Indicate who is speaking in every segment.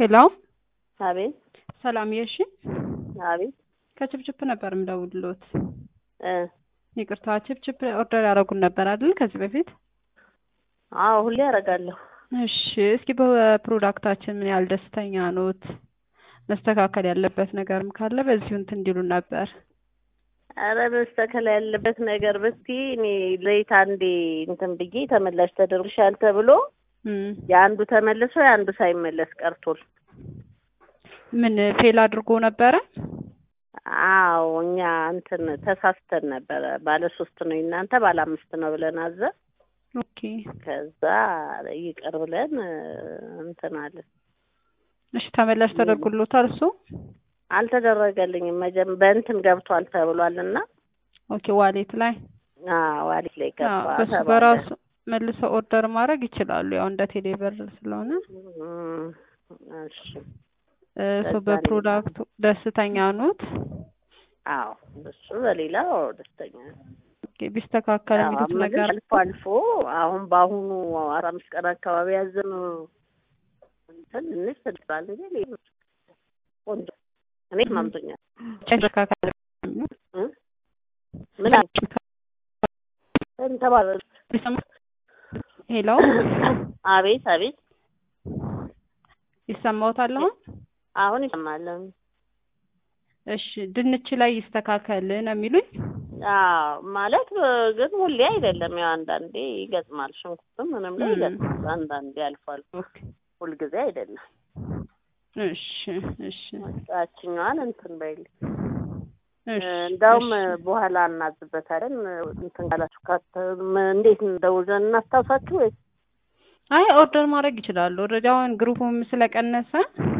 Speaker 1: ሄሎ
Speaker 2: አቤት
Speaker 1: ሰላም የሺ
Speaker 2: አቤት
Speaker 1: ከችፕችፕ ነበር የምደውልሎት።
Speaker 2: እ
Speaker 1: ይቅርታ ችፕችፕ ኦርደር ያደረጉን ነበር አይደል ከዚህ በፊት?
Speaker 2: አዎ ሁሌ ያደርጋለሁ።
Speaker 1: እሺ እስኪ በፕሮዳክታችን ምን ያህል ደስተኛ ኖት? መስተካከል ያለበት ነገርም ካለ በዚሁ እንትን እንዲሉን ነበር።
Speaker 2: አረ መስተካከል ያለበት ነገር ብቲ እኔ ለይት አንዴ እንትን ብዬ ተመላሽ ተደርግሻል ተብሎ
Speaker 1: እም፣
Speaker 2: የአንዱ ተመልሶ የአንዱ ሳይመለስ ቀርቶል።
Speaker 1: ምን ፌል አድርጎ ነበረ?
Speaker 2: አዎ እኛ እንትን ተሳስተን ነበረ። ባለ ሶስት ነው እናንተ ባለ አምስት ነው ብለን አዘ
Speaker 1: ኦኬ
Speaker 2: ከዛ ይቅር ብለን እ፣ እንትን አለን።
Speaker 1: እሺ ተመላሽ ተደርጎሎታል እሱ?
Speaker 2: አልተደረገልኝም። መጀም በእንትን ገብቷል ተብሏል እና
Speaker 1: ኦኬ ዋሌት ላይ
Speaker 2: አዎ ዋሊት ላይ
Speaker 1: አዎ፣
Speaker 2: ገባ
Speaker 1: በሱ
Speaker 2: ተባለ።
Speaker 1: በራሱ መልሰው ኦርደር ማድረግ ይችላሉ። ያው እንደ ቴሌብር ስለሆነ
Speaker 2: እም፣ እሺ
Speaker 1: እ፣ ሶ
Speaker 2: በዛ
Speaker 1: በፕሮዳክቱ ደስተኛ ኖት?
Speaker 2: አዎ እሱ በሌላው ደስተኛ ነኝ።
Speaker 1: ኦኬ ቢስተካከል
Speaker 2: አዎ፣
Speaker 1: የሚሉት
Speaker 2: አምስት
Speaker 1: ነገር
Speaker 2: አልፎ አልፎ አሁን በአሁኑ አስራ አምስት ቀን አካባቢ ያዘኑ እንትን ትንሽ ትድባል እንጂ ሌሎች ቆንጆ እኔ ማምቶኛል።
Speaker 1: መስተካከል የሚሉት
Speaker 2: እ? ምን አለ? እንተባለ
Speaker 1: ሄሎ
Speaker 2: አቤት አቤት
Speaker 1: ይሰማዎታል አሁን?
Speaker 2: አሁን ይሰማል።
Speaker 1: እሺ ድንች ላይ ይስተካከል ነው የሚሉኝ?
Speaker 2: አዎ ማለት እ፣ ግን ሁሌ አይደለም። ያው አንዳንዴ ይገጥማል። ሽንኩርትም ምንም ላይ
Speaker 1: እም።
Speaker 2: ይገጥማል። አንዳንዴ አልፎ አልፎ
Speaker 1: ኦኬ
Speaker 2: ሁልጊዜ አይደለም።
Speaker 1: እሺ እሺ
Speaker 2: ያችኛዋን እንትን በይል
Speaker 1: እሺ
Speaker 2: እንዳውም
Speaker 1: እሺ።
Speaker 2: በኋላ እናዝበታለን። እንትን ካላችሁ ካተ ም- እንዴት እንደውዘን እናስታውሳችሁ ወይ?
Speaker 1: አይ ኦርደር ማድረግ ይችላሉ። ኦልሬዲ አሁን ግሩፕም ስለቀነሰ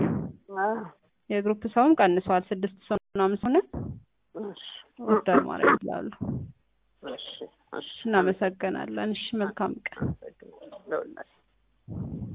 Speaker 1: የግሩፕ ሰውም ቀንሷል። ስድስት ሰው ምናምን ሆነ ኦርደር ማድረግ ይችላሉ።
Speaker 2: እሺ እሺ
Speaker 1: እናመሰግናለን። እሺ መልካም ቀን።
Speaker 2: አመሰግናለሁ።